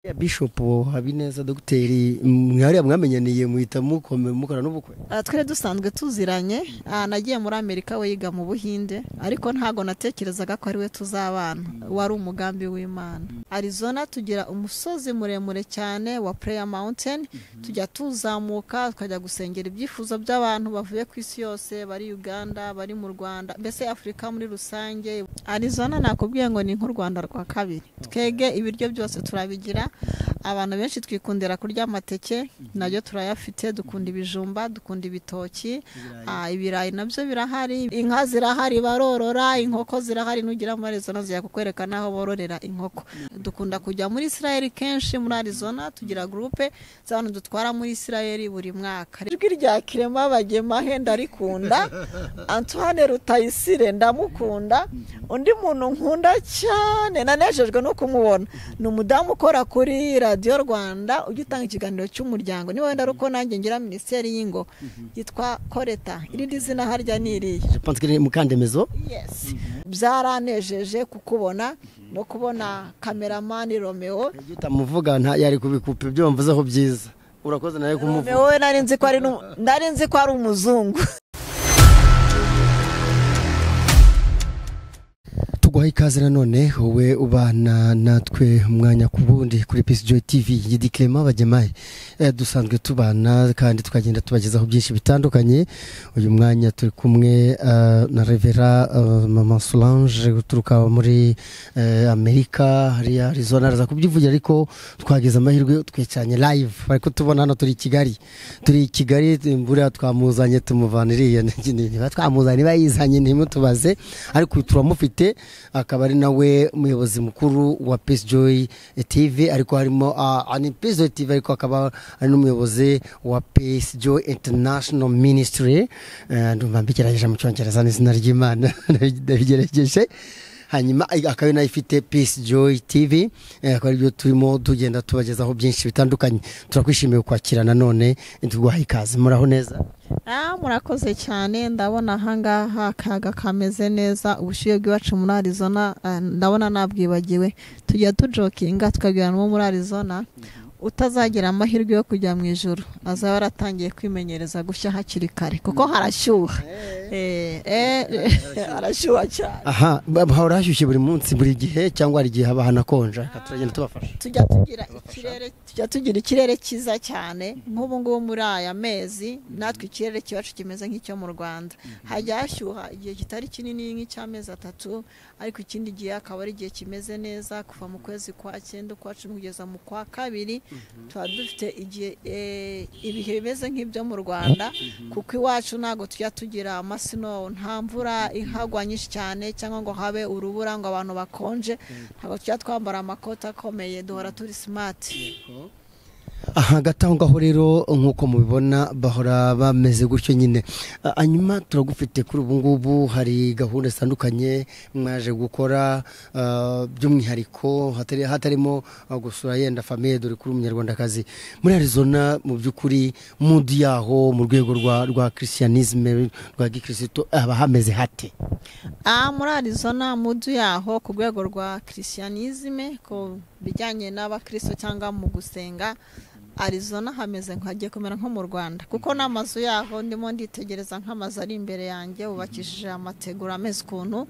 ya bishop habineza dogiteri mwariya mwamenyaniye muhita mukome mukora n'ubukwe Ah, twari dusanzwe tuziranye Ah, nagiye muri amerika we yiga mu buhinde ariko ntago natekerezaga ko ari we tuzabana wari umugambi w'imana arizona tugira umusozi muremure cyane wa prayer mountain tujya tuzamuka tukajya gusengera ibyifuzo by'abantu bavuye ku isi yose bari uganda bari mu rwanda mbese afurika muri rusange arizona nakubwiye ngo ni nk'u rwanda rwa kabiri twege ibiryo byose turabigira abantu benshi twikundira kurya amateke nayo turayafite dukunda ibijumba dukunda ibitoki ah, ibirayi nabyo birahari inka zirahari barorora inkoko zirahari nugira muri arizona zijya kukwereka n'aho bororera inkoko dukunda kujya muri isirayeli kenshi muri arizona tugira gurupe z'abantu dutwara muri isirayeli buri mwaka ijwi rya kirema bagemahe ndarikunda antoine rutayisire ndamukunda undi muntu nkunda cyane nanejejwe no kumubona ni umudamu ukora kuri radiyo rwanda ujya utanga ikiganiro cy'umuryango niba wenda ari uko nanjye ngira minisiteri y'ingo yitwa koreta irindi zina harya ni iriya je pense que ni mukandemezo yes byaranejeje kukubona no kubona kameramani romeo iyo utamuvuga nta yari kubikupa ibyo wamvuzeho byiza urakoze nawe romeo kumuvuga we nari nzi ko ari n'umu- nari nzi ko ari umuzungu tuguhaye ikaze nanone wowe ubana natwe umwanya ku wundi kuri pisi joyi tivi yidikema bagemaye Eh, dusanzwe tubana kandi tukagenda tubagezaho byinshi bitandukanye uyu mwanya turi kumwe eh, na revera eh, mama solange uturuka muri eh, amerika hariya arizona araza kubyivugira ariko twagize amahirwe twicanye live bari kutubona hano turi i kigali turi i kigali buriya twamuzanye tumuvana iriya niba twamuzanye niba yizanye ntimutubaze ariko turamufite akaba ari nawe umuyobozi mukuru wa peace joy tv ariko harimo ah, ni peace joy tv ariko akaba ari n'umuyobozi wa peace joy international ministry Eh, ndumva mbigerageje mu cyongereza n'izina ry'imana ndabigerageje hanyuma ay- akaba inayifite peace joy tv eh, akaba aribyo turimo tugenda tubagezaho byinshi bitandukanye turakwishimiye kwakira nanone tuguhaye ikaze muraho neza Ah, murakoze cyane ndabona ahangaha akayaga kameze neza ubushyuhe bw'iwacu muri arizona ah, ndabona nabwibagiwe tujya tujokinga tukagira n'uwo muri arizona utazagira amahirwe yo kujya mu ijoro azaba yaratangiye kwimenyereza gushya hakiri kare kuko harashyuha Eh, eh, harashyuha cyane aha ba- hahora hashyushye buri munsi buri gihe cyangwa hari igihe haba hanakonja reka turagenda tubafasha tujya tugira ikirere tujya tugira ikirere cyiza cyane nk'ubu ngubu muri aya mezi natwe ikirere cyacu kimeze nk'icyo mu rwanda hajya hashyuha igihe kitari kinini nk'icy'amezi atatu ariko ikindi gihe akaba ari igihe kimeze neza kuva mu kwezi kwa cyenda ukwa cumi kugeza mu kwa kabiri tuba dufite igihe eh, ibihe bimeze nk'ibyo mu rwanda kuko iwacu ntabwo tujya tugira amasino nta mvura ihagwa nyinshi cyane cyangwa ngo habe urubura ngo abantu bakonje ntabwo tujya twambara amakoti akomeye duhora turi simati aha hagati aho ngaho rero nk'uko mubibona bahora bameze gutyo nyine Ah, hanyuma turagufite kuri ubu ngubu hari gahunda zitandukanye mwaje gukora ah, by'umwihariko hatari- hatarimo ah, gusura yenda famiye dore kuri umunyarwandakazi muri arizona mu by'ukuri mudi yaho mu rwego rwa rwa christianisme rwa gikirisito haba hameze hate aha muri arizona mudu yaho ku rwego rwa christianisme ku bijyanye n'abakristo cyangwa mu gusenga arizona hameze nka- hagiye kumera nko mu rwanda kuko n'amazu yaho ndimo nditegereza nk'amazu ari imbere yanjye wubakishije amategura ameze ukuntu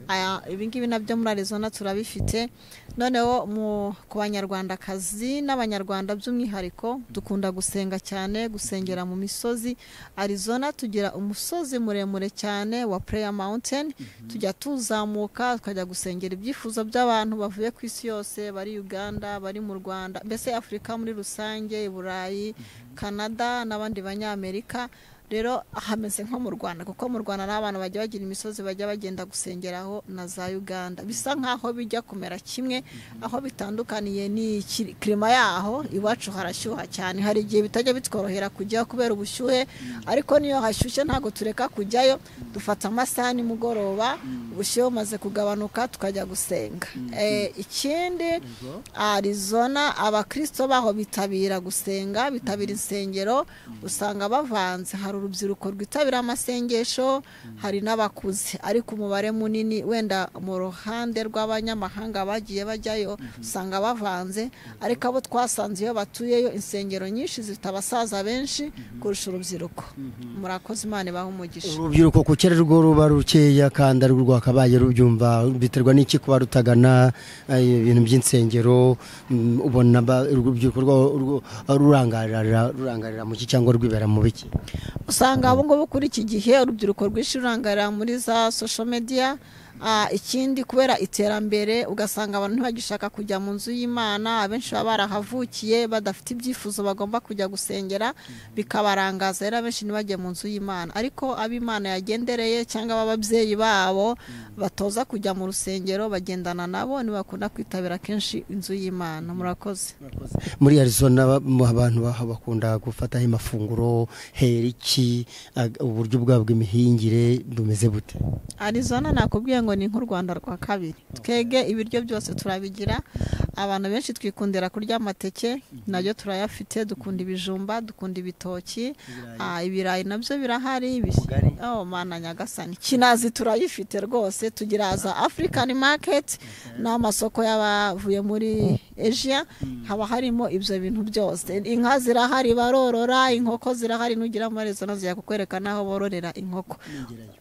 Aya- ibingibi nabyo muri arizona turabifite noneho mu- ku banyarwandakazi n'abanyarwanda by'umwihariko dukunda gusenga cyane gusengera mu misozi arizona tugira umusozi muremure cyane wa prayer mountain tujya tuzamuka tukajya gusengera ibyifuzo by'abantu bavuye ku isi yose bari uganda bari mu rwanda mbese afurika muri rusange i burayi canada n'abandi banyamerika rero hameze nko mu rwanda kuko mu rwanda nta bantu bajya bagira imisozi bajya bagenda gusengeraho na za uganda bisa nk'aho bijya kumera kimwe aho bitandukaniye ni iki- kirima yaho iwacu harashyuha cyane hari igihe bitajya bitworohera kujyaho kubera ubushyuhe ariko niyo hashyushye ntabwo tureka kujyayo dufata amasaha nimugoroba ubushyuhe bumaze kugabanuka tukajya gusenga Eh, ikindi arizona abakristo baho bitabira gusenga bitabira insengero usanga bavanze hari urubyiruko rwitabira amasengesho hari n'abakuze ariko umubare munini wenda mu ruhande rw'abanyamahanga bagiye bajyayo usanga bavanze ariko abo twasanze iyo batuyeyo insengero nyinshi zifite abasaza benshi kurusha urubyiruko murakoze imana ibaha umugisha urubyiruko ku kera rwo ruba rukeya kandi ari rwo rwakabaye rubyumva biterwa n'iki kuba rutagana eh, ibintu by'insengero mm, ubona ba- urubyiruko rwa- rwo- rurangarira rurangarira mu ki cyangwa rwibera mu biki usanga ubu ngubu kuri iki gihe urubyiruko rwinshi rurangarira muri za social media Ah, ikindi kubera iterambere ugasanga abantu ntibagishaka kujya mu nzu y'imana abenshi baba barahavukiye badafite ibyifuzo bagomba kujya gusengera bikabarangaza rero abenshi ntibajye mu nzu y'imana ariko ab'imana yagendereye cyangwa ab'ababyeyi babo batoza kujya mu rusengero bagendana nabo ntibakunda kwitabira kenshi inzu y'imana murakoze muri arizona ba- mu- abantu baha bakunda gufataho amafunguro hera iki ag- uburyo bwabo bw'imihingire bumeze bute arizona nakubwiye ngo ni nk'u rwanda rwa kabiri twege ibiryo byose turabigira abantu benshi twikundira kurya amateke nabyo turayafite dukunda ibijumba dukunda ibitoki Ah, ibirayi nabyo birahari ibis- Ubugari. oh mana nyagasani kinazi turayifite rwose tugira za african market ni amasoko y'abavuye muri asia haba harimo ibyo bintu byose inka zirahari barorora inkoko zirahari nugira muri arizona zijya kukwereka n'aho bororera inkoko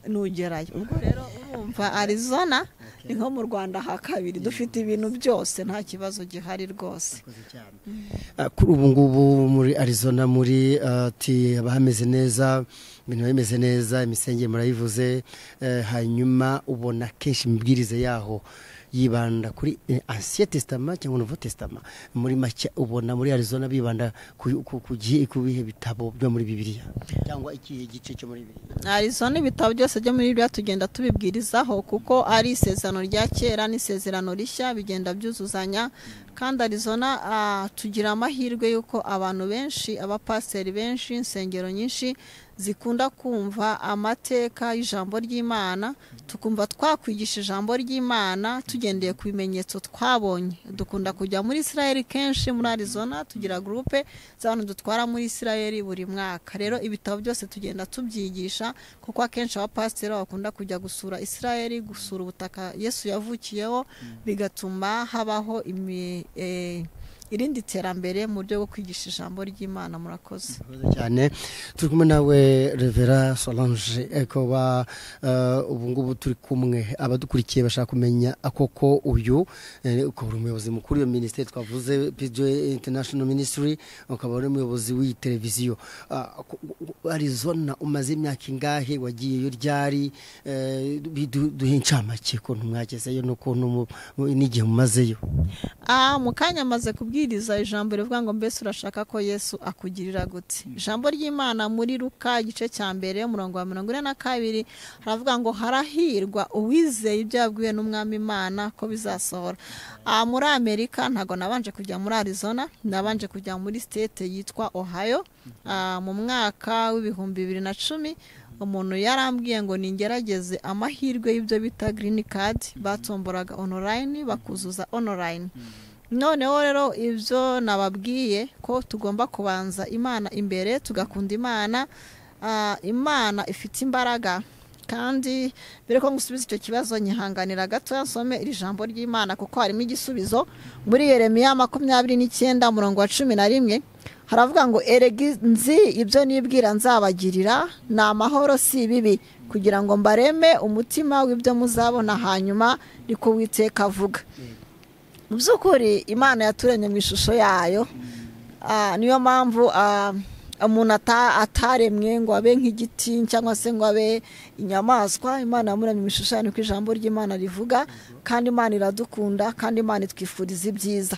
nugerayo ubwo rero urumva arizona ni nko mu rwanda ha kabiri dufite ibintu byose nta kibazo gihari rwose Ah, kuri ubu ngubu muri arizona muri ah, ati haba hameze neza ibintu biba bimeze neza imisengere murayivuze eh, hanyuma ubona kenshi imibwirize yaho yibanda kuri eh, ancien testament cyangwa nouveau testament muri make ubona muri arizona bibanda ku- ku- ku gihe- ku bihe bitabo byo muri bibiliya cyangwa ikihe gice cyo muri bibiliya arizona ibitabo byose byo muri biriya tugenda tubibwirizaho kuko ari isezerano rya kera n'isezerano rishya bigenda byuzuzanya kandi arizona ah, tugira amahirwe y'uko abantu benshi abapasiteri benshi insengero nyinshi zikunda kumva amateka y'ijambo ry'imana tukumva twakwigisha ijambo ry'imana tugendeye ku bimenyetso twabonye dukunda kujya muri israel kenshi muri arizona tugira gurupe z'abantu dutwara muri israel buri mwaka rero ibitabo byose tugenda tubyigisha kuko akenshi abapasiteri bakunda kujya gusura israel gusura ubutaka yesu yavukiyeho bigatuma habaho imi- eh, irindi terambere mu buryo bwo kwigisha ijambo ry'imana murakoze murakoze cyane turi kumwe nawe revera solange eh, kuba eh, ubu ngubu turi kumwe abadukurikiye bashaka kumenya koko uyu eh, ukaba uri umuyobozi mukuru iyo minisiteri twavuze pj international ministry ukaba uri umuyobozi w'iyi televiziyo Ah, ku- ku- arizona umaze imyaka ingahe wagiyeyo ryari Eh, bidu- duhe incamake ukuntu mwagezeyo n'ukuntu mu- mu- n'igihe mumazeyo Ah, mu kanya amaze kubwiriza ijambo rivuga ngo mbese urashaka ko yesu akugirira gute ijambo ry'imana muri ruka igice cya mbere umurongo wa mirongo ine na kabiri haravuga ngo harahirwa uwizeye ibyo yabwiwe n'umwami imana ko bizasohora Ah, muri amerika ntabwo nabanje kujya muri arizona nabanje kujya muri state yitwa ohio Ah, mu mwaka w'ibihumbi bibiri na cumi umuntu yarambwiye ngo ningerageze amahirwe y'ibyo bita green card batomboraga online bakuzuza online noneho rero ibyo nababwiye ko tugomba kubanza imana imbere tugakunda imana Ah, imana ifite imbaraga kandi mbere ko ngusubiza icyo kibazo nyihanganira gato nsome iri jambo ry'imana kuko harimo igisubizo muri yeremiya makumyabiri n'icyenda umurongo wa cumi na rimwe haravuga ngo erega nzi ibyo nibwira nzabagirira ni amahoro si ibibi kugira ngo mbareme umutima w'ibyo muzabona hanyuma niko witeka avuga mu by'ukuri imana yaturemye mu ishusho yayo Ah, niyo mpamvu ah, umuntu ata- ataremwe ngo abe nk'igiti cyangwa se ngo abe inyamaswa imana yamuremye mu ishusho yayo niko ijambo ry'imana rivuga kandi imana iradukunda kandi imana itwifuriza ibyiza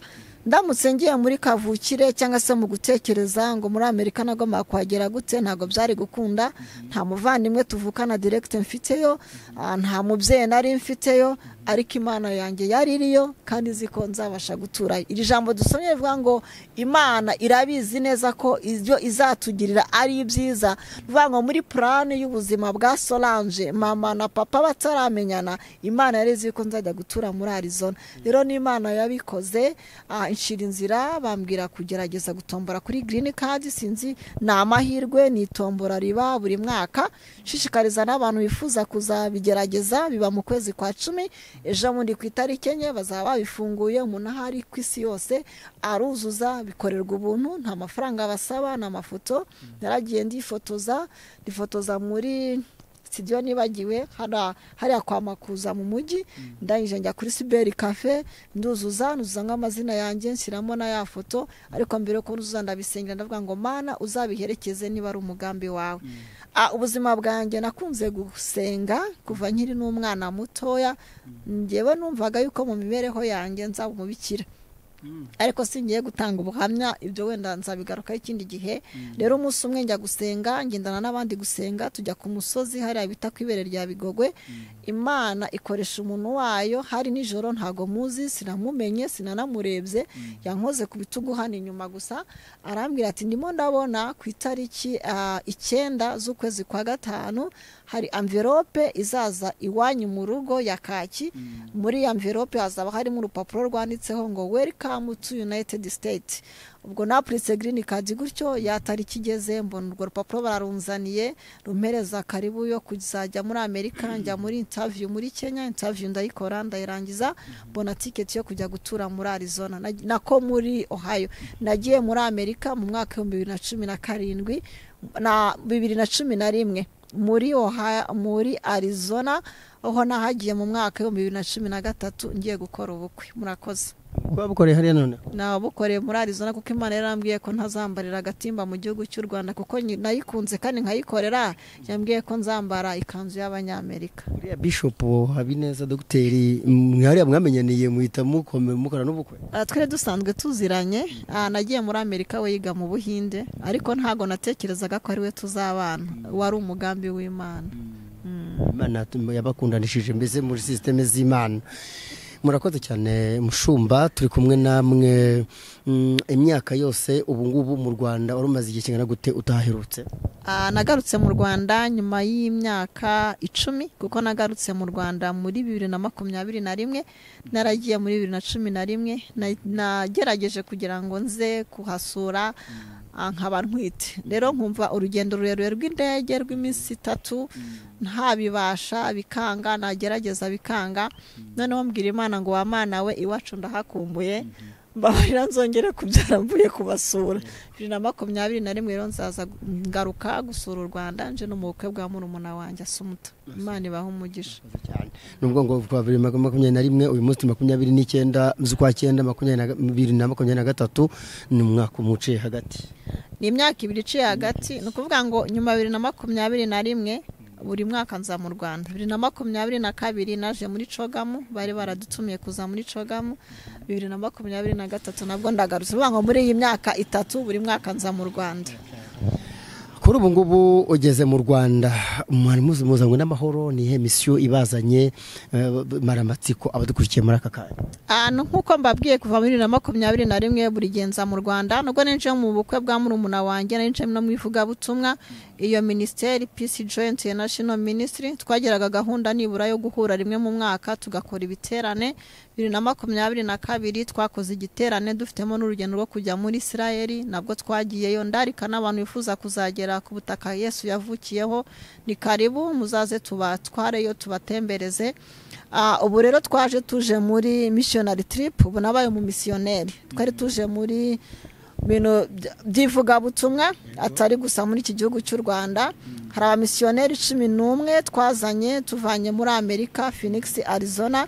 ndamutse ngiye muri kavukire cyangwa se mu gutekereza ngo muri amerika nagomba kuhagera gute ntabwo byari gukunda nta muvandimwe tuvukana direkite mfiteyo ah, nta mubyeyi nari mfiteyo ariko imana yanjye yari iriyo kandi izi ko nzabasha guturayo iri jambo dusomye rivuga ngo imana irabizi neza ko ibyo izatugirira ari ibyiza bivuga ngo muri purani y'ubuzima bwa solange mama na papa bataramenyana imana yari izi ko nzajya gutura muri arizona rero n'imana yabikoze ah, inshira inzira bambwira kugerageza gutombora kuri girini kadi sinzi ni amahirwe ni itombora riba buri mwaka nshishikariza n'abantu bifuza kuzabigerageza biba mu kwezi kwa cumi ejo bundi ku itariki enye bazaba babifunguye umuntu aho ari ku isi yose aruzuza bikorerwa ubuntu nta mafaranga basaba ni amafoto naragiye ndifotoza ndifotoza muri sitidiyo nibagiwe hariya hariya kwa makuza mu mujyi ndangije njya kuri siberi kafe nduzuza nduzuza nk'amazina yanjye nshyiramo na ya foto ariko mbere yo kuzuza ndabisengera ndavuga ngo mana uzabiherekeze niba ari umugambi wawe Ah, ubuzima bwanjye nakunze gusenga kuva nkiri n'umwana mutoya ngewe numvaga yuko mu mibereho yanjye nzaba umubikira ariko singiye gutanga ubuhamya ibyo wenda nzabigarukaho ikindi gihe rero umunsi umwe njya gusenga ngendana n'abandi gusenga tujya ku musozi hariya bita ku ibere rya bigogwe imana ikoresha umuntu wayo hari nijoro ntago muzi sinamumenye sinanamurebye yankoze ku bitugu hano inyuma gusa arambwira ati ndimo ndabona ku itariki ah, icyenda z'ukwezi kwa gatanu hari amverope izaza iwanyu mu rugo ya kaki muri iyo amverope hazaba harimo urupapuro rwanditseho ngo welikamu tu yunayitedi siteti ubwo napuritse girini kadi gutyo yatariki igeze mbona urwo rupapuro bararunzaniye rumpereza karibu yo kuzajya muri amerika njya muri intaviyu muri kenya intaviyu ndayikora ndayirangiza mbona tiketi yo kujya gutura muri arizona na- nako muri ohio nagiye muri amerika mu mwaka w'ibihumbi bibiri na cumi na karindwi na bibiri na cumi na rimwe muri Ohio- muri arizona aho nahagiye mu mwaka w'ibihumbi bibiri na cumi na gatatu ngiye gukora ubukwe murakoze babukoreye hariya none nabukoreye muri arizona kuko imana yarambwiye ko ntazambarira agatimba mu gihugu cy'u rwanda kuko nyi- nayikunze kandi nkayikorera yambwiye ko nzambara ikanzu y'abanyamerika uriya bishopu habineza dogiteri mwariya mwamenyaniye muhita mukome- mukora n'ubukwe Ah, twari dusanzwe tuziranye ah, nagiye muri amerika we yiga mu buhinde ariko ntago natekerezaga ko ari we tuzabana wari umugambi w'imana Mm. imana yabakundanishije mbese muri sisiteme z'imana murakoze cyane mushumba turi kumwe namwe Mm, imyaka yose ubu ngubu mu rwanda wari umaze igihe kingana gute utaherutse Ah, nagarutse mu rwanda nyuma y'imyaka icumi kuko nagarutse mu rwanda muri bibiri na makumyabiri na rimwe naragiye muri bibiri na cumi na rimwe na- nagerageje kugira ngo nze kuhasura ah, nkaba ntwite rero nkumva urugendo rurerure rw'indege rw'iminsi itatu ntabibasha bikanga nagerageza bikanga noneho mbwira imana ngo wamana we iwacu ndahakumbuye mbabarira nzongere kubyara mvuye kubasura bibiri na makumyabiri na rimwe rero nzaza gu- ngaruka gusura u rwanda nje no mu bukwe bwa murumuna wanjye asa umuto imana ibaha umugisha Murakoze cyane nubwo ngo kuva bibiri na makumyabiri na rimwe uyu munsi ni makumyabiri n'icyenda z'ukwa cyenda makumyabiri na ga- bibiri na makumyabiri na gatatu ni umwaka umuciye hagati ni imyaka ibiri iciye hagati ni ukuvuga ngo nyuma ya bibiri na makumyabiri na rimwe buri mwaka nza mu rwanda bibiri na makumyabiri na kabiri naje muri cogamu bari baradutumiye kuza muri cogamu bibiri na makumyabiri na gatatu nabwo ndagarutse bivuga ngo muri iyi myaka itatu buri mwaka nza mu rwanda kuri ubu ngubu ugeze mu rwanda mwari muzi muzanywe n'amahoro ni iyihe misiyo ibazanye eh, maramatsiko abadukurikiye muri aka kanya ahantu nk'uko mbabwiye kuva muri bibiri na makumyabiri na rimwe buri gihe nza mu rwanda nubwo ninjiye mu bukwe bwa murumuna wanjye narinjiyemo no mu ivugabutumwa iyo minisiteri pisi joyinti international ministry twagiraga gahunda nibura yo guhura rimwe mu mwaka tugakora ibiterane bibiri na makumyabiri na kabiri twakoze igiterane dufitemo n'urugendo rwo kujya muri isirayeli nabwo twagiyeyo ndarika n'abantu bifuza kuzagera ku butaka yesu yavukiyeho ni karibu muzaze tubatwareyo tubatembereze Ah, ubu rero twaje tuje muri missionary trip ubu nabaye umumisiyoneri twari tuje muri bintu by- by'ivugabutumwa atari gusa muri iki gihugu cy'u rwanda hari abamisiyoneri cumi n'umwe twazanye tuvanye muri amerika phoenix arizona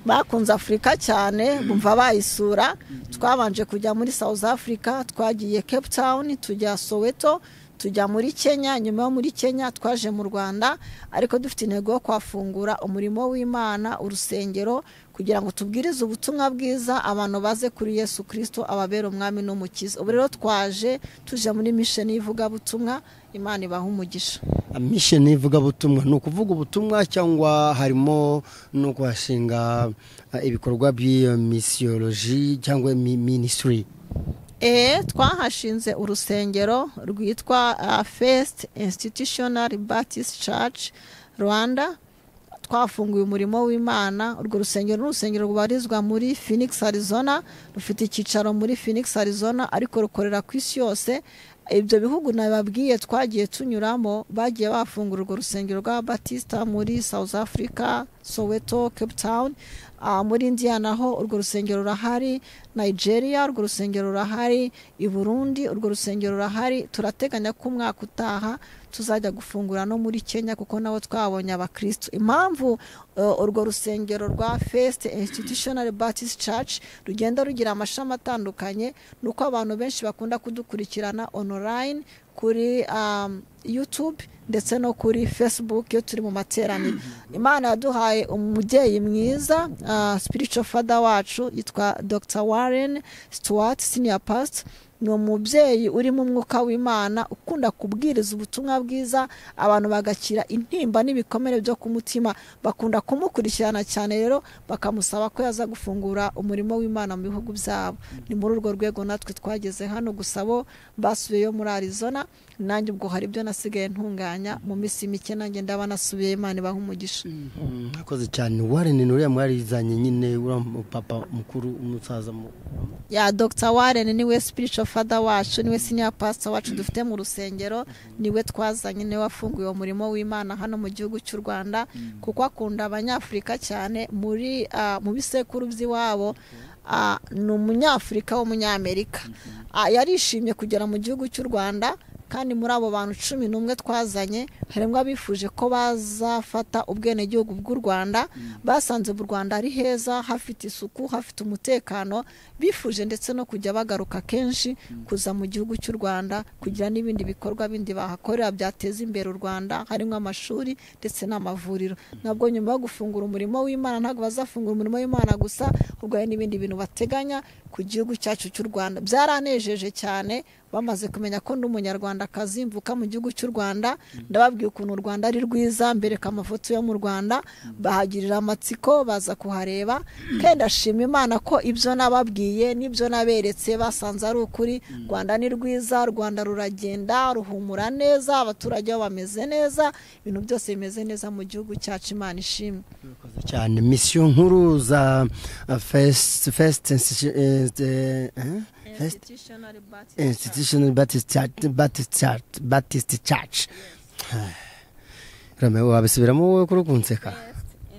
bakunze afurika cyane bumva bayisura twabanje kujya muri south africa twagiye cape town tujya soweto tujya muri kenya nyuma yo muri kenya twaje mu rwanda ariko dufite intego yo kuhafungura umurimo w'imana urusengero kugira ngo tubwirize ubutumwa bwiza abantu baze kuri yesu kirisito ababera umwami n'umukiza ubu rero twaje tuje muri misheni y'ivugabutumwa imana ibaha umugisha misheni y'ivugabutumwa ni ukuvuga ubutumwa cyangwa harimo no kuhashinga eh, ibikorwa by'iyo misiyoloji cyangwa minisitiri eee twahashinze urusengero rwitwa fesite institutional batisi caci rwanda twafunguye umurimo w'imana urwo rusengero ni urusengero rubarizwa muri Phoenix arizona rufite icyicaro muri Phoenix arizona ariko rukorera ku isi yose ibyo bihugu nababwiye twagiye tunyuramo bagiye bafungura urwo rusengero rwa batisita muri south africa soweto cape town Ah, muri indiya naho urwo rusengero rurahari nigeria urwo rusengero rurahari i burundi urwo rusengero rurahari turateganya ko umwaka utaha tuzajya gufungura no muri kenya kuko nabo twabonye abakirisitu impamvu eh, urwo rusengero rwa fesite institutional batisi caci rugenda rugira amashami atandukanye ni uko abantu benshi bakunda kudukurikirana onorayini kuri um, youtube ndetse no kuri facebook iyo turi mu materaniro imana yaduhaye umubyeyi mwiza uh, spiritual father wacu yitwa dr warren stewart senior pastor ni umubyeyi urimo umwuka w'imana ukunda kubwiriza ubutumwa bwiza abantu bagakira intimba n'ibikomere byo ku mutima bakunda kumukurikirana cyane rero bakamusaba ko yaza gufungura umurimo w'imana mu bihugu byabo ni muri urwo rwego natwe twageze hano gusa bo basubiyeyo muri arizona nanjye ubwo hari ibyo nasigaye ntunganya mu minsi mike nanjye ndaba nasubiyeyo imana ibaha umugisha mwakoze cyane warene nuriya mwarizanye nyine uriya papa mukuru umusaza mu- ya dr warren niwe spiritual father wacu niwe senior pastor wacu dufite mu rusengero niwe twazanye niwe wafunguye uwo murimo w'imana hano mu gihugu cy'u rwanda kuko akunda abanyafurika cyane muri ah, mu bisekuru by'iwabo ah, ni umunyafurika w'umunyamerika Ah, yarishimye kugera mu gihugu cy'u rwanda kandi muri abo bantu cumi n'umwe twazanye harimo abifuje ko bazafata ubwenegihugu bw'u rwanda basanze mu rwanda ari heza hafite isuku hafite umutekano bifuje ndetse no kujya bagaruka kenshi kuza mu gihugu cy'u rwanda kugira n'ibindi bikorwa bindi bahakorera byateza imbere u rwanda harimo amashuri ndetse n'amavuriro nabwo nyuma yo gufungura umurimo w'imana ntabwo bazafungura umurimo w'imana gusa ahubwo hari n'ibindi bintu bateganya ku gihugu cyacu cy'u rwanda byaranejeje cyane bamaze kumenya ko ndi umunyarwandakazi mvuka mu gihugu cy'u rwanda ndababwiye ukuntu u rwanda ari rwiza mbereka amafoto yo mu rwanda bahagirira amatsiko baza kuhareba kandi ndashima imana ko ibyo nababwiye n'ibyo naberetse basanze ari ukuri u rwanda ni rwiza u rwanda ruragenda ruhumura neza abaturage bo bameze neza ibintu byose bimeze neza mu gihugu cyacu imana ishimwe murakoze cyane misiyo nkuru za fesite fesite fesite institutional Baptist Church, Baptist Church, Baptist Church. Rame wabisubiramo wowe kuri kunseka.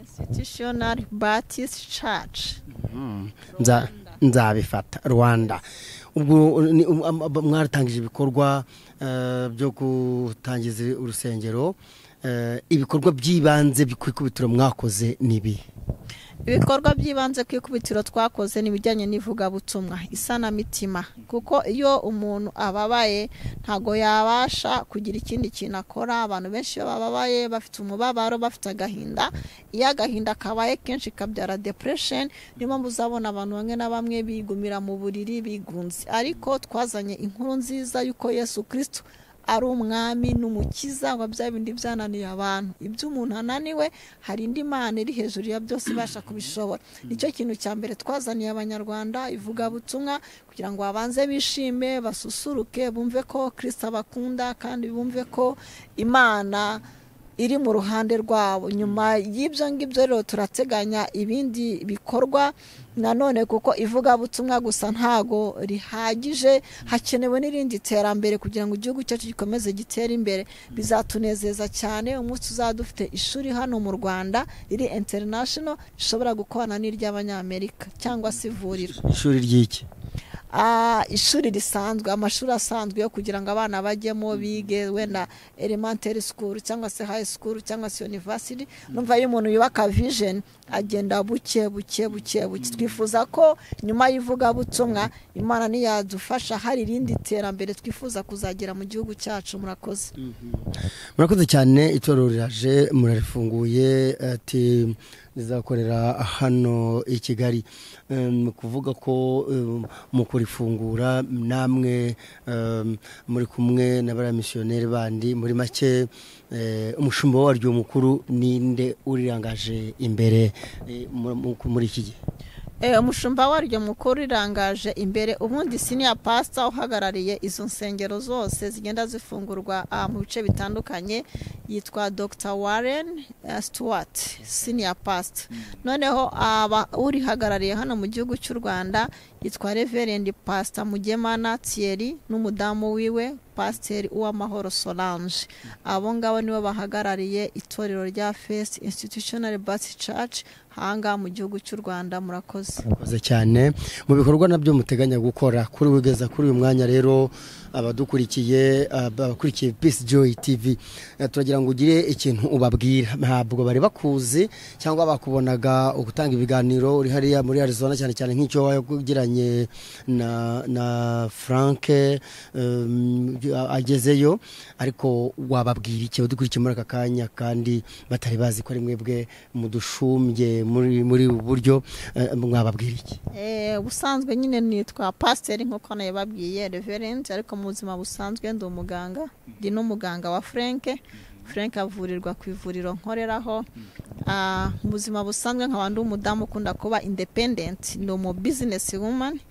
institutional batist church Nza nzabifata Rwanda. Ubwo ni- um, am- ab- mwaratangije ibikorwa eh, byo gutangiza urusengero eh, ibikorwa by'ibanze kwikubitiro mwakoze nibi. ibikorwa by'ibanze ku ikubitiro twakoze ni ibijyanye n'ivugabutumwa isanamitima kuko iyo umuntu ababaye ntabwo yabasha kugira ikindi kintu akora abantu benshi iyo bababaye bafite umubabaro bafite agahinda iyo agahinda kabaye kenshi kabyara depression niyo mpamvu uzabona abantu bamwe na bamwe bigumira mu buriri bigunze ariko twazanye inkuru nziza y'uko yesu kirisito ari umwami n'umukiza wa bya bindi byananiye abantu ibyo umuntu ananiwe hari indi mana iri hejuru ya byose ibasha kubishobora nicyo kintu cya mbere twazaniye abanyarwanda ivugabutumwa kugira ngo babanze bishime basusuruke bumve ko kirisita bakunda kandi bumve ko imana iri mu ruhande rwabo nyuma y'ibyo ngibyo rero turateganya ibindi bikorwa nanone kuko ivugabutumwa gusa ntago rihagije hakenewe n'irindi terambere kugira ngo igihugu cyacu gikomeze gitere imbere bizatunezeza cyane umunsi uzaba dufite ishuri hano mu rwanda riri international rishobora gukorana n'iry'abanyamerika cyangwa se ivuriro Ishuri ry'iki. ah, ishuri risanzwe amashuri asanzwe yo kugira ngo abana bajyemo bige wenda elementary school cyangwa se high school cyangwa se university numva iyo umuntu yubaka vision agenda buke buke buke buke twifuza ko nyuma y'ivugabutumwa imana ntiyadufasha hari irindi terambere twifuza kuzagera mu gihugu cyacu murakoze murakoze cyane itorero riraje murarifunguye ati rizakorera hano i kigali ni ukuvuga ko mu kurifungura namwe muri kumwe na bariya misiyoneri bandi muri make umushumba waryo mukuru ninde urirangaje imbere muri iki gihe umushumba waryo mukuru irangaje imbere ubundi siniya pasita uhagarariye izo nsengero zose zigenda zifungurwa mu bice bitandukanye yitwa dr warren stuart siniya pasita noneho urihagarariye hano mu gihugu cy'u rwanda yitwa reverendi pasita mugemana tiyeri n'umudamu wiwe pasiteri uwamahoro solange abo ngabo nibo bahagarariye itorero rya fesi institutional basi caci hangaha mu gihugu cy'u rwanda murakoze murakoze cyane mu bikorwa nabyo muteganya gukora kuri wigeza kuri uyu mwanya rero abadukurikiye abakurikiye pisi joyi tivi turagira ngo ugire ikintu ubabwira ntabwo bari bakuzi cyangwa bakubonaga gutanga ibiganiro uri hariya muri arizona cyane cyane nk'icyo wagiranye na na frank agezeyo ariko wababwira iki badukurikiye muri aka kanya kandi batari bazi ko ari mwebwe mudushumbye muri muri ubu buryo mwababwira iki ubusanzwe nyine nitwa pasiteri nk'uko nayibabwiye reverenti ariko mu buzima busanzwe ndi umuganga ndi n'umuganga wa frank frank avurirwa ku ivuriro nkoreraho mu buzima busanzwe nkaba ndi umudamu ukunda kuba independent ni umu bizinesi wumani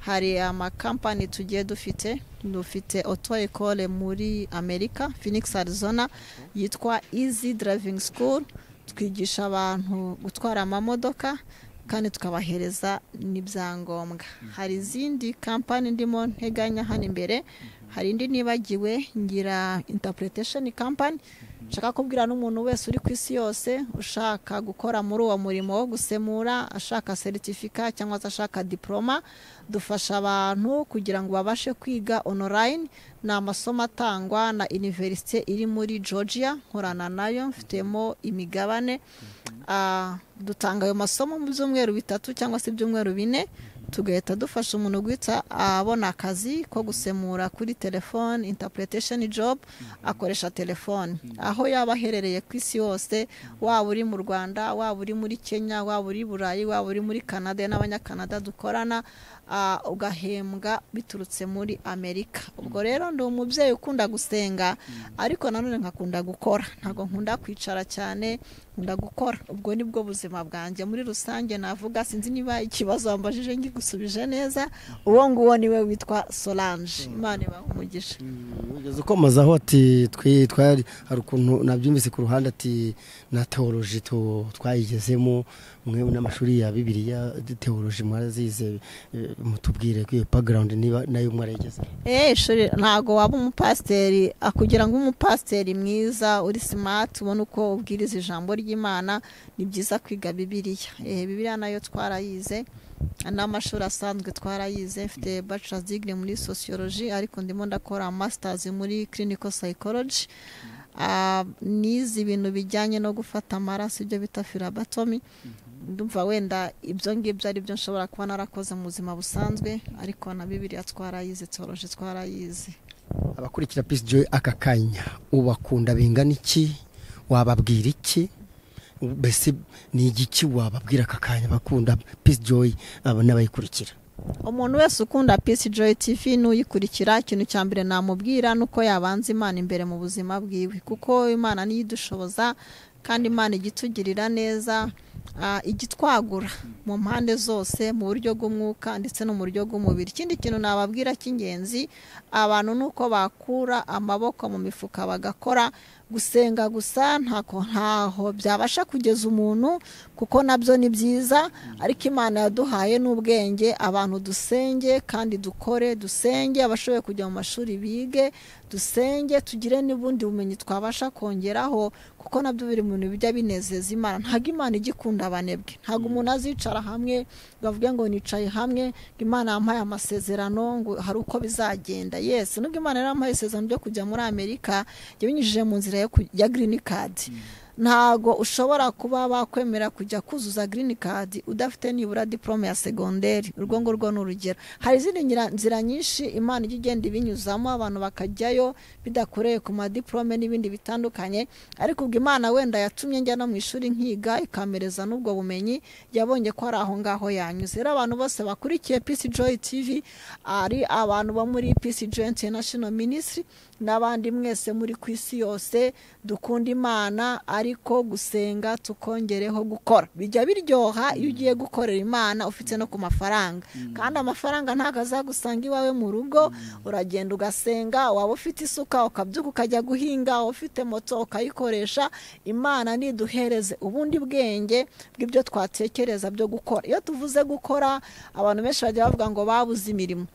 hari amakampani tugiye dufite dufite oto ekole muri amerika phoenix arizona yitwa izi driving school twigisha abantu gutwara amamodoka kandi tukabahereza n'ibyangombwa hari izindi kampani ndimo nteganya hano imbere hari indi nibagiwe ngira interpretation kampani nshaka kubwira n'umuntu wese uri ku isi yose ushaka gukora muri uwo murimo wo gusemura ashaka seritifika cyangwa se ashaka diporoma dufasha abantu kugira ngo babashe kwiga onorayini ni amasomo atangwa na iniverisite iri muri georgia nkorana nayo mfitemo imigabane dutanga ayo masomo mu byumweru bitatu cyangwa se ibyumweru bine tugahita dufasha umuntu guhita abona akazi ko gusemura kuri telefone interpretation job akoresha telefone aho yaba aherereye ku isi yose waba uri mu rwanda waba uri muri kenya waba uri burayi waba uri muri canada n'abanyakanada dukorana ugahembwa biturutse muri amerika ubwo rero ndi umubyeyi ukunda gusenga ariko nanone nkakunda gukora ntabwo nkunda kwicara cyane nkunda gukora ubwo ni bwo buzima bwanjye muri rusange navuga sinzi niba ikibazo wambajije ngigusubije neza uwo nguwo niwe witwa solange imana ibaha umugisha ugeze ukomazaho ati twitwari hari ukuntu nabyumvise ku ruhande ati na teoloji twayigezemo mwe n'amashuri ya bibiriya teoloji mwarazize mutubwire ko iyo background niba nayo mwarigeze eh shuri ntago waba umupasiteri kugira ngo umupasiteri mwiza uri smart ubone uko ubwiriza ijambo ry'Imana ni byiza kwiga bibiliya eh bibiliya nayo twarayize n'amashuri asanzwe twarayize mfite bachelor's degree muri sociology ariko ndimo ndakora masters muri clinical psychology nize ibintu bijyanye no gufata amaraso ibyo bita firabatomi ndumva wenda ibyo ngibyo ari byo nshobora kuba narakoze mu buzima busanzwe ariko na bibiriya twarayize tworoje twarayize abakurikira pisi joyi aka kanya ubakunda bingana iki wababwira iki mbese ni igiki wababwira aka kanya bakunda pisi joyi n'abayikurikira umuntu wese ukunda pisi joyi tivi n'uyikurikira ikintu cya mbere namubwira nuko yabanza imana imbere mu buzima bwiwe kuko imana niyo idushoboza kandi imana ijya itugirira neza igitwagura mu mpande zose mu buryo bw'umwuka ndetse no mu buryo bw'umubiri ikindi kintu nababwira cy'ingenzi abantu ni uko bakura amaboko mu mifuka bagakora gusenga gusa ntaho byabasha kugeza umuntu kuko nabyo ni byiza ariko imana yaduhaye n'ubwenge abantu dusenge kandi dukore dusenge abashoboye kujya mu mashuri bige dusenge tugire n'ubundi bumenyi twabasha kongeraho kuko nabyo biri mu bintu bijya binezeza imana ntabwo imana igikora gukunda abanebwe ntabwo umuntu azicara hamwe ngo avuge ngo nicaye hamwe ngo imana yampaye amasezerano ngo hari uko bizagenda yesi nubwo imana yarampaye isezerano ryo kujya muri amerika yabinyujije mu nzira yo ku- ya girini kadi ntabwo ushobora kuba bakwemera kujya kuzuza girini kadi udafite nibura diporome ya segonderi urwo ngurwo ni urugero hari izindi nyira- nzira nyinshi imana ijya igenda ibinyuzamo abantu bakajyayo bidakoreye ku madiporome n'ibindi bitandukanye ariko ubwo imana wenda yatumye njya no mu ishuri nkiga ikampereza n'ubwo bumenyi yabonye ko ari aho ngaho yanyuze rero abantu bose bakurikiye pisi joyi tivi ari abantu bo muri pisi joyi international ministry n'abandi mwese muri ku isi yose dukunda imana ariko gusenga tukongereho gukora bijya biryoha iyo ugiye gukorera imana ufite no ku mafaranga kandi amafaranga ntabwo azagusanga iwawe mu rugo uragenda ugasenga waba ufite isuka ukabyuka ukajya guhinga waba ufite moto ukayikoresha imana niduhereze ubundi bwenge bw'ibyo twatekereza byo gukora iyo tuvuze gukora abantu benshi bajya bavuga ngo babuze imirimo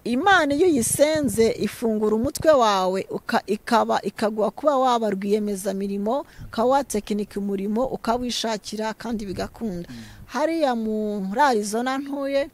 imana iyo uyisenze ifungura umutwe wawe uka- ikaba ikaguha kuba waba rwiyemezamirimo ukaba watekinika umurimo ukawishakira kandi bigakunda hariya muri arizona ntuye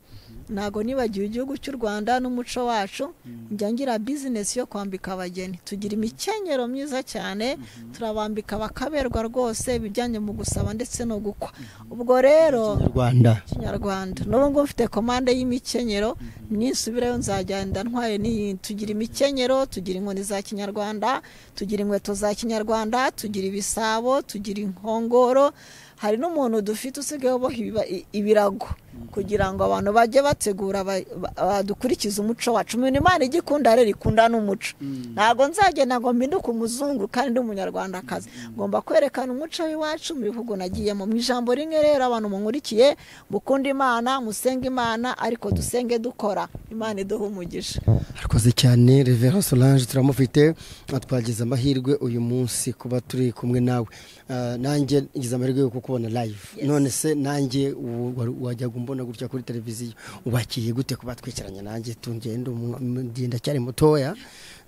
ntabwo nibagiwe igihugu cy'u rwanda n'umuco wacu njya ngira bizinesi yo kwambika abageni tugira imikenyero myiza cyane turabambika bakaberwa rwose ibijyanye mu gusaba ndetse no gukwa ubwo rero rwanda kinyarwanda n'ubu ngubu mfite komande y'imikenyero ninsubirayo nzagenda ntwaye n'iyindi tugira imikenyero tugira inkoni za kinyarwanda tugira inkweto za kinyarwanda tugira ibisabo tugira inkongoro hari n'umuntu dufite usigaye uboha ibiba- i- ibirago kugira ngo abantu bajye bategura ba- ba- badukurikize umuco wacu umuntu imana ijya ikunda rero ikunda n'umuco ntabwo nzagenda ngo mpinduke umuzungu kandi ndi umunyarwandakazi ngomba kwerekana umuco w'iwacu mu bihugu nagiyemo mu ijambo rimwe rero abantu munkurikiye mukunda imana musenge imana ariko dusenge dukora imana iduha umugisha arakoze cyane revera solange turamufite twagize amahirwe uyu munsi kuba turi kumwe nawe Ah, nanjye ngize amahirwe yo kukubona live Yes. none se nanjye ubu wa- wajyaga umbona gutya kuri televiziyo ubakiriye gute kuba twicaranye nanjye tungenda umu- umu- ndi ndacyari mutoya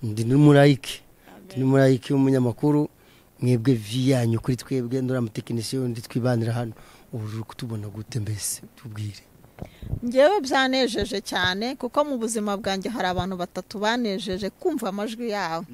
ndi n'umurayike ndi n'umurayike w'umunyamakuru mwebwe vi yanyu kuri twebwe nduramutekinisiyo ndi twibanira hano ubu uri kutubona gute mbese tubwire ngewe byanejeje cyane kuko mu buzima bwanjye hari abantu batatu banejeje kumva amajwi yawe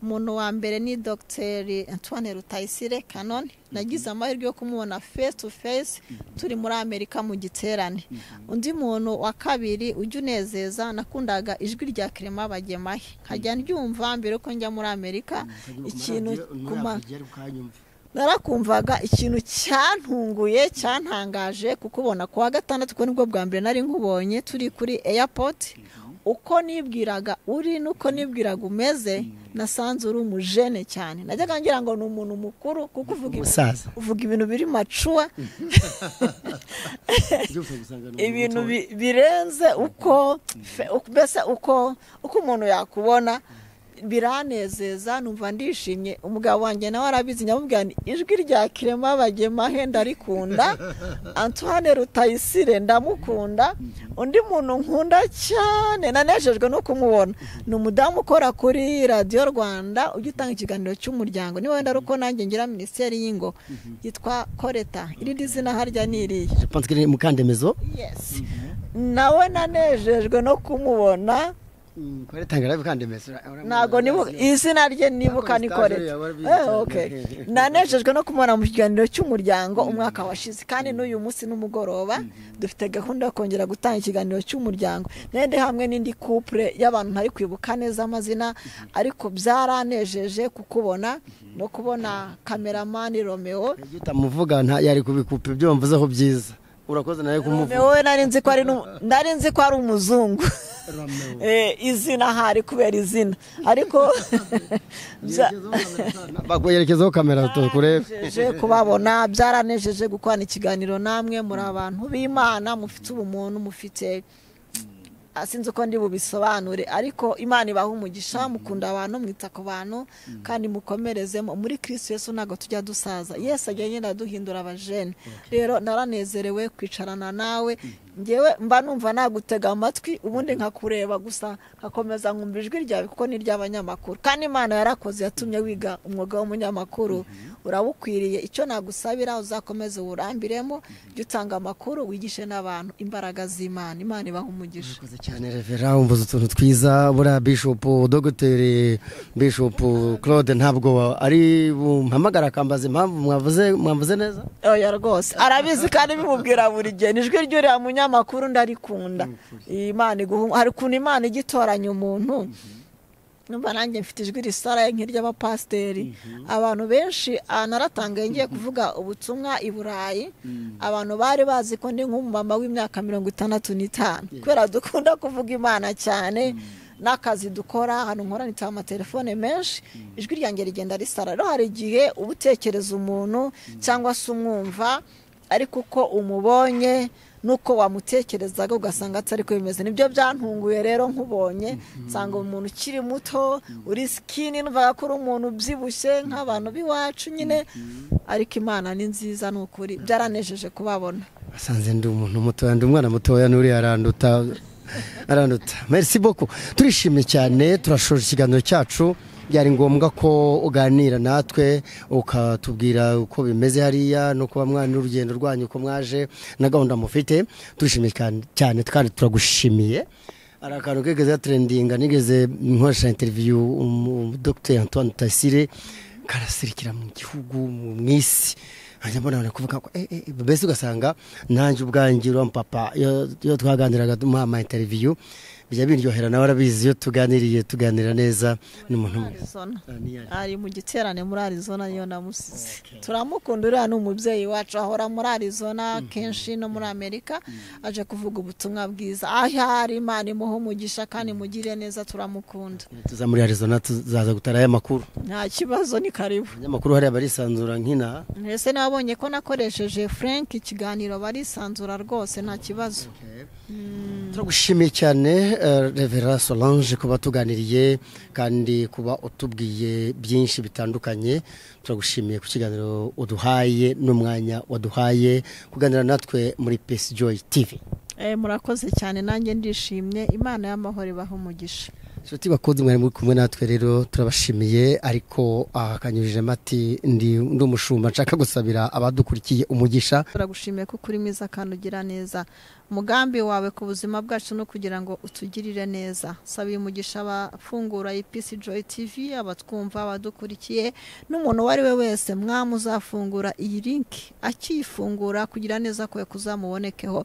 umuntu wa mbere ni dogiteri antoine rutayisire kanoni nagize amahirwe yo kumubona face to face turi muri amerika mu giterane undi muntu wa kabiri ujya unezeza nakundaga ijwi rya kirema bagemahe nkajya ndyumva mbere yuko njya muri amerika ikintu ku ma- narakumvaga ikintu cyantunguye cyantangaje kuko ubona ku wa gatandatu ko nibwo bwa mbere nari nkubonye turi kuri airport uko nibwiraga uri n'uko nibwiraga umeze nasanze uri umujene cyane najyaga ngira ngo ni umuntu mukuru kuko uvuga ibintu- umusaza uvuga ibintu biri macuwa byose gusangana ibintu bi- birenze uko fe- uko- mbese uko uko umuntu yakubona biranezeza numva ndishimye umugabo wanjye nawe arabizi nyamubwira nti ijwi rya kirema bagemahe ndarikunda antoine rutayisire ndamukunda undi muntu nkunda cyane nanejejwe no kumubona ni umudamu ukora kuri radiyo rwanda ujya utanga ikiganiro cy'umuryango niba wenda ari uko nanjye ngira minisiteri y'ingo yitwa koreta irindi zina harya ni iriya pense que ni mukandemezo yes nawe nanejejwe no kumubona kwaretanga live kandemezo ntabwo nibuka izina rye Nakora nibuka ni stage koreta yaba bizi Eh, cyane. okay. nanejejwe no kumubona mu kiganiro cy'umuryango umwaka washize kandi n'uyu munsi n'umugoroba dufite gahunda yo kongera gutanga ikiganiro cy'umuryango nende hamwe n'indi couple y'abantu ntari kwibuka neza amazina ariko byaranejeje kukubona no kubona kameramani romeo iyo utamuvuga nta yari kubikupa ibyo wamvuzeho byiza urakoze nawe romeo kumuvuga we nari nzi ko ari n'umu- nari nzi ko ari umuzungu Eh, izina hari kubera izina ariko bya- bakwerekezaho kamera tukurebe byanejeje kubabona byaranejeje gukorana ikiganiro namwe muri abantu b'imana mufite ubumuntu mufite Ah, sinzi uko ndi bubisobanure ariko imana ibaha umugisha mukunda abantu mwita ku bantu kandi mukomerezemo muri kristo yesu ntabwo tujya dusaza yesu agenda agenda aduhindura abajene rero naranezerewe kwicarana nawe ngewe mba numva nagutega amatwi ubundi nkakureba gusa nkakomeza nkumva ijwi ryawe kuko ni iry'abanyamakuru kandi imana yarakoze yatumye wiga umwuga w'umunyamakuru urawukwiriye icyo nagusabira uzakomeze uwurambiremo jya utanga amakuru wigishe n'abantu imbaraga z'imana imana ibaha umugisha murakoze cyane revera umvuze utuntu twiza buriya bishopu dogiteri bishopu claude ntabwo ari bumpamagara akambaza impamvu mwavuze mwavuze neza oya rwose arabizi kandi bimubwira buri gihe ni ijwi ry'uriya munyamakuru ndarikunda imana iguha hari ukuntu imana ijya itoranya umuntu numva nanjye mfite ijwi risaraye nk'iry'abapasiteri abantu benshi aha naratangaye ngiye kuvuga ubutumwa i burayi abantu bari bazi ko ndi nk'umumama w'imyaka mirongo itandatu n'itanu kubera dukunda kuvuga imana cyane n'akazi dukora ahantu nkoranitse amatelefone menshi ijwi ryanjye rigenda risara rero hari igihe uba utekereza umuntu cyangwa se umwumva ariko uko umubonye nuko wamutekerezaga ugasanga atari ko bimeze nibyo byantunguye rero nkubonye nsanga umuntu ukiri muto uri sikini numvaga ko uri umuntu ubyibushye nk'abantu b'iwacu nyine ariko imana ni nziza ni ukuri byaranejeje kubabona basanze ndi umuntu mutoya ndi umwana mutoya n'uriya aranduta aranduta merisi boko turishimye cyane turashoje ikiganiro cyacu byari ngombwa ko uganira natwe ukatubwira uko bimeze hariya no kuba mwana urugendo rwanyu uko mwaje na gahunda mufite turishimye cyane kandi turagushimiye hari akantu kigeze turendinga nigeze nkoresha interiviyu dogiteri antoine tasire karasirikira mu gihugu mu isi hanyuma mbona kuvuga ko mbese ugasanga nanjye ubwanjye papa iyo twaganiraga duha interiviyu bijya biryohera nawe arabizi iyo tuganiriye tuganira neza n'umuntu umwe ari mu giterane muri arizona niyo namusize turamukunda uriya ni umubyeyi wacu ahora muri arizona kenshi no muri amerika aje kuvuga ubutumwa bwiza aho ari imana imuha umugisha kandi mugire neza turamukunda tuza muri arizona tuzaza gutara aya makuru nta kibazo ni karibu abanyamakuru hariya barisanzura nk'inaha mbese nabonye ko nakoresheje frank ikiganiro barisanzura rwose nta kibazo turagushimiye cyane revera solange kuba tuganiriye kandi kuba utubwiye byinshi bitandukanye turagushimiye ku kiganiro uduhaye n'umwanya waduhaye kuganira natwe muri pesi joyi tivi murakoze cyane nanjye ndishimye imana y'amahoro ibaha umugisha inshuti bakunze mwari muri kumwe natwe rero turabashimiye ariko akanyujije amati ndi umushumba nshaka gusabira abadukurikiye umugisha turagushimiye kuko uri mwiza kandi ugira neza umugambi wawe ku buzima bwacu no kugira ngo utugirire neza saba uyu mugisha abafungura ipisi joyi tivi abatwumva abadukurikiye n'umuntu uwo ari we wese mwamu uzafungura iyi linki akiyifungura kugira neza kwe kuzamubonekeho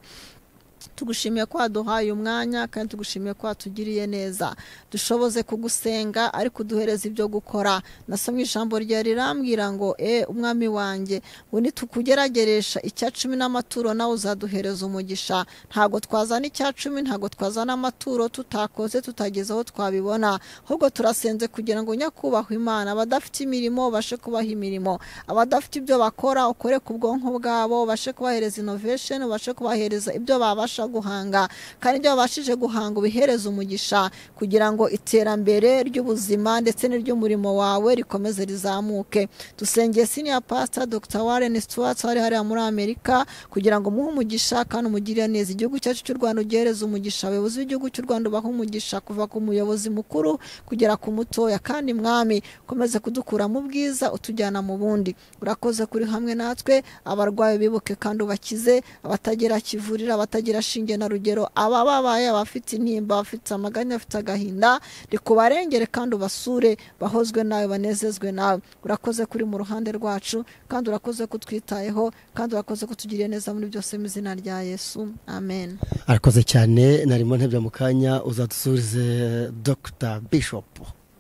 tugushimiye ko waduhaye umwanya kandi tugushimiye ko watugiriye neza dushoboze kugusenga ariko uduhereze ibyo gukora nasomye ijambo rya rirambwira ngo e umwami wanjye ngo nitukugerageresha icya cumi n'amaturo nawe uzaduhereza umugisha ntabwo twazana icya cumi ntabwo twazana amaturo tutakoze tutageze aho twabibona ahubwo turasenze kugira ngo nyakubahwe imana abadafite imirimo bashe kubaha imirimo abadafite ibyo bakora ukore ku bwonko bwabo bashe kubahereza inovesheni bashe kubahereza ibyo babasha guhanga kandi ibyo babashije guhanga ubihereza umugisha kugira ngo iterambere ry'ubuzima ndetse n'iry'umurimo wawe rikomeze rizamuke dusengeye siniya pasita dr warren stuart wari hariya muri amerika kugira ngo umuhe umugisha kandi umugirire neza igihugu cyacu cy'u rwanda ugihereze umugisha abayobozi b'igihugu cy'u rwanda ubaha umugisha kuva ku muyobozi mukuru kugera ku mutoya kandi mwami ukomeze kudukura mu bwiza utujyana mu bundi urakoze kuri hamwe natwe abarwayi bibuke kandi ubakize abatagira kivurira abatagira shinge na rugero aba babaye abafite intimba abafite amaganya abafite agahinda rikubarengere kandi ubasure bahozwe nawe banezezwe nawe urakoze kuri mu ruhande rwacu kandi urakoze kutwitayeho kandi urakoze kutugirira neza muri byose mu izina rya yesu amen arakoze cyane narimo ntebya mu kanya uzadusurize dr bishop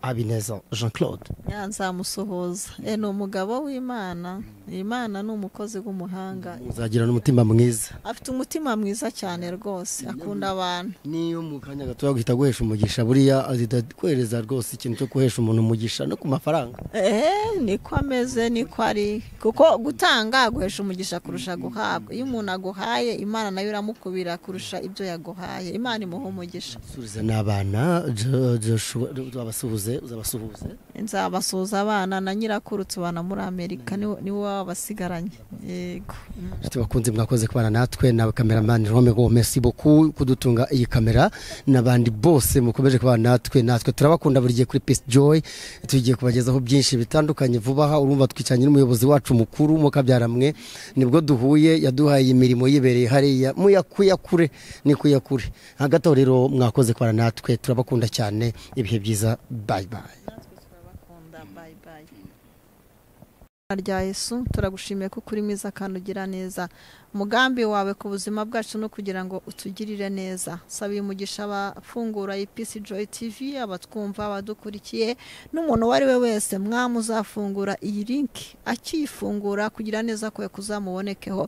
habineza jean claude nzamusuhuza ni umugabo w'imana imana ni umukozi w'umuhanga uzagira n'umutima mwiza afite umutima mwiza cyane rwose akunda abantu niyo mu kanya gatoya guhita guhesha umugisha buriya azita kohereza rwose ikintu cyo guhesha umuntu umugisha no ku mafaranga eee niko ameze niko ari kuko gutanga guhesha umugisha kurusha guhabwa iyo umuntu aguhaye imana nayo iramukubira kurusha ibyo yaguhaye imana imuha umugisha abasuhuze n'abana babasuhuze uzabasuhuze nzabasuhuza abana na nyirakuru tubana muri amerika niwe niwe baba basigaranye yego inshuti bakunze mwakoze kubana natwe na kameramani rome gomesi boku kudutunga iyi kamera n'abandi bose mukomeje kubana natwe natwe turabakunda buri gihe kuri peace joy tugiye kubagezaho byinshi bitandukanye vuba aha urumva twicanye n'umuyobozi wacu mukuru mukabyaramwe nibwo duhuye yaduhaye iyi mirimo yibereye hariya muyakuyakure ni kuyakure hagati aho rero mwakoze kubana natwe turabakunda cyane ibihe byiza bayi bayi turabakunda bayi bayi rya Yesu turagushimiye ko uri mwiza kandi ugira neza umugambi wawe ku buzima bwacu no kugira ngo utugirire neza saba uyu mugisha abafungura ipisi joyi tivi abatwumva abadukurikiye n'umuntu uwo ari we wese mwamu uzafungura iyi linki akiyifungura kugira neza kwe kuzamubonekeho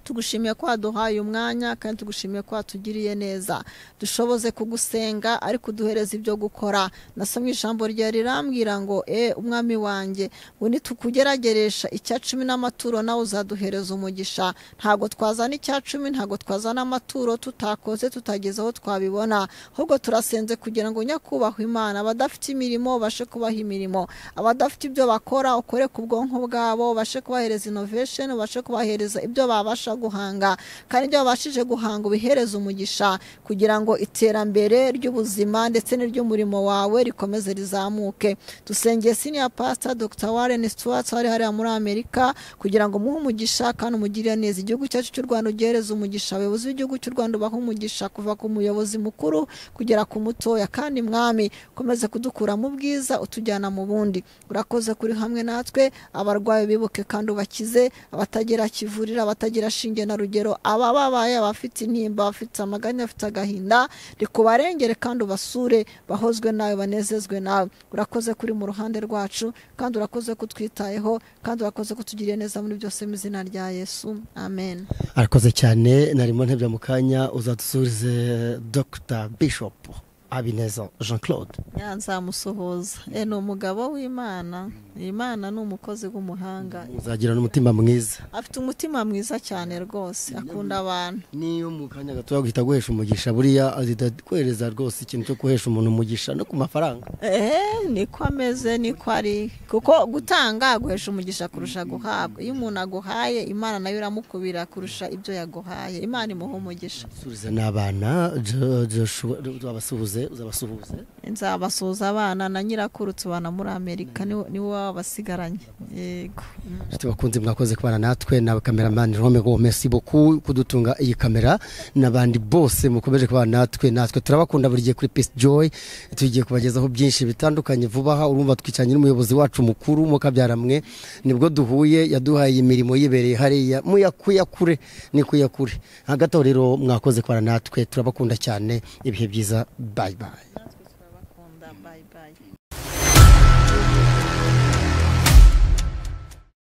tugushimiye ko waduhaye umwanya kandi tugushimiye ko watugiriye neza dushoboze kugusenga ariko uduhereze ibyo gukora nasomye ijambo rya rirambwira ngo e umwami wanjye ngo nitukugerageresha icya cumi n'amaturo nawe uzaduhereza umugisha ntabwo twazana icya cumi ntabwo twazana amaturo tutakoze tutageze aho twabibona ahubwo turasenze kugira ngo nyakubahwe imana abadafite imirimo bashe kubaha imirimo abadafite ibyo bakora ukore ku bwonko bwabo bashe kubahereza inovesheni bashe kubahereza ibyo babasha babasha guhanga kandi ibyo babashije guhanga ubihereza umugisha kugira ngo iterambere ry'ubuzima ndetse n'iry'umurimo wawe rikomeze rizamuke dusengeye siniya pasita dr warren stuart wari hariya muri amerika kugira ngo muhe umugisha kandi umugirire neza igihugu cyacu cy'u rwanda ugihereze umugisha abayobozi b'igihugu cy'u rwanda ubahe umugisha kuva ku muyobozi mukuru kugera ku mutoya kandi mwami ukomeze kudukura mu bwiza utujyana mu bundi urakoze kuri hamwe natwe abarwayi bibuke kandi ubakize abatagira kivurira abatagira shinge na rugero abababaye abafite intimba abafite amaganya abafite agahinda rikubarengere kandi ubasure bahozwe nawe banezezwe nawe urakoze kuri mu ruhande rwacu kandi urakoze ko utwitayeho kandi urakoze ko utugiriye neza muri byose mu izina rya yesu amen arakoze cyane narimo ntebya mu kanya uzadusubize dr bishop habineza jean claude nzamusuhuza e ni umugabo w'imana imana ni umukozi w'umuhanga uzagira n'umutima mwiza afite umutima mwiza cyane rwose akunda abantu niyo mu kanya gatoya guhita guhesha umugisha buriya azitaguhereza rwose ikintu cyo guhesha umuntu umugisha no ku mafaranga eh niko ameze niko ari kuko gutanga guhesha umugisha kurusha guhabwa iyo umuntu aguhaye imana nayo iramukubira kurusha ibyo yaguhaye imana imuha umugisha subiza n'abana Jo- Joshua, uzabasuhuze uzabasuhuze nzabasuhuza abana na nyirakuru tubana muri amerika niwe niwe baba basigaranye yego inshuti bakunze mwakoze kubana natwe na kameramani rome gomesi boku kudutunga iyi kamera n'abandi bose mukomeje kubana natwe natwe turabakunda buri gihe kuri peace joy tugiye kubagezaho byinshi bitandukanye vuba aha urumva twicanye n'umuyobozi wacu mukuru mukabyaramwe nibwo duhuye yaduhaye iyi mirimo yibereye hariya muyakuyakure ni kuyakure hagati aho rero mwakoze kubana natwe turabakunda cyane ibihe byiza bayi bayi